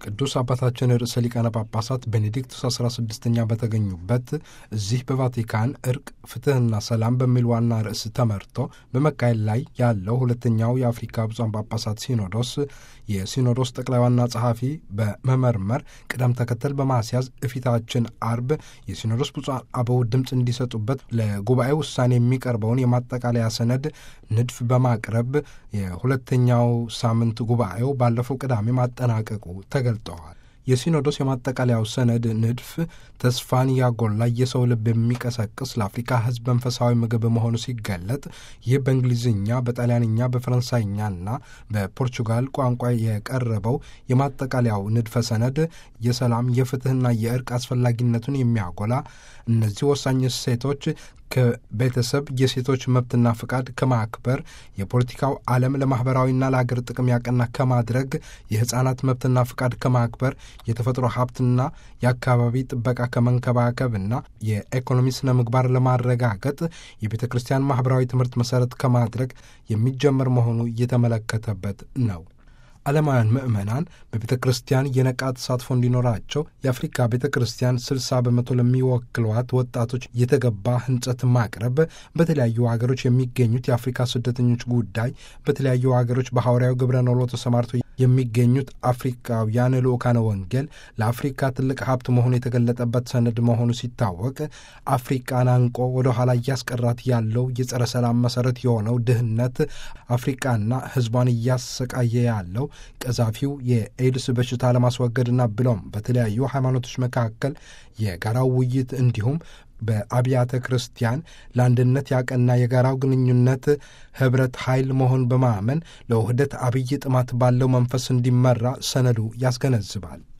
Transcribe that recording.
ቅዱስ አባታችን ርዕሰ ሊቃነ ጳጳሳት ቤኔዲክቱስ 16ኛ በተገኙበት እዚህ በቫቲካን እርቅ ፍትሕና ሰላም በሚል ዋና ርዕስ ተመርቶ በመካሄድ ላይ ያለው ሁለተኛው የአፍሪካ ብፁዓን ጳጳሳት ሲኖዶስ የሲኖዶስ ጠቅላይ ዋና ጸሐፊ በመመርመር ቅደም ተከተል በማስያዝ እፊታችን አርብ የሲኖዶስ ብፁዓን አበው ድምፅ እንዲሰጡበት ለጉባኤ ውሳኔ የሚቀርበውን የማጠቃለያ ሰነድ ንድፍ በማቅረብ የሁለተኛው ሳምንት ጉባኤው ባለፈው ቅዳሜ ማጠናቀቁ ተገልጠዋል። የሲኖዶስ የማጠቃለያው ሰነድ ንድፍ ተስፋን ያጎላ የሰው ልብ የሚቀሰቅስ ለአፍሪካ ሕዝብ መንፈሳዊ ምግብ መሆኑ ሲገለጥ ይህ በእንግሊዝኛ፣ በጣሊያንኛ፣ በፈረንሳይኛና በፖርቹጋል ቋንቋ የቀረበው የማጠቃለያው ንድፈ ሰነድ የሰላም የፍትሕና የእርቅ አስፈላጊነቱን የሚያጎላ እነዚህ ወሳኝ እሴቶች ከቤተሰብ የሴቶች መብትና ፍቃድ ከማክበር የፖለቲካው ዓለም ለማኅበራዊና ለአገር ጥቅም ያቀና ከማድረግ የሕፃናት መብትና ፍቃድ ከማክበር የተፈጥሮ ሀብትና የአካባቢ ጥበቃ ከመንከባከብና የኢኮኖሚ ስነ ምግባር ለማረጋገጥ የቤተ ክርስቲያን ማኅበራዊ ትምህርት መሠረት ከማድረግ የሚጀመር መሆኑ እየተመለከተበት ነው። ዓለማውያን ምዕመናን በቤተ ክርስቲያን የነቃ ተሳትፎ እንዲኖራቸው የአፍሪካ ቤተ ክርስቲያን ስልሳ በመቶ ለሚወክሏት ወጣቶች የተገባ ህንጸት ማቅረብ፣ በተለያዩ ሀገሮች የሚገኙት የአፍሪካ ስደተኞች ጉዳይ፣ በተለያዩ ሀገሮች በሐዋርያው ግብረ ኖሎ ተሰማርተው የሚገኙት አፍሪካውያን ልዑካነ ወንጌል ለአፍሪካ ትልቅ ሀብት መሆኑ የተገለጠበት ሰነድ መሆኑ ሲታወቅ አፍሪቃን አንቆ ወደ ኋላ እያስቀራት ያለው የጸረ ሰላም መሰረት የሆነው ድህነት አፍሪቃና ህዝቧን እያሰቃየ ያለው ቀዛፊው የኤድስ በሽታ ለማስወገድና ብሎም በተለያዩ ሃይማኖቶች መካከል የጋራው ውይይት እንዲሁም በአብያተ ክርስቲያን ለአንድነት ያቀና የጋራው ግንኙነት ህብረት ኃይል መሆን በማመን ለውህደት አብይ ጥማት ባለው መንፈስ እንዲመራ ሰነዱ ያስገነዝባል።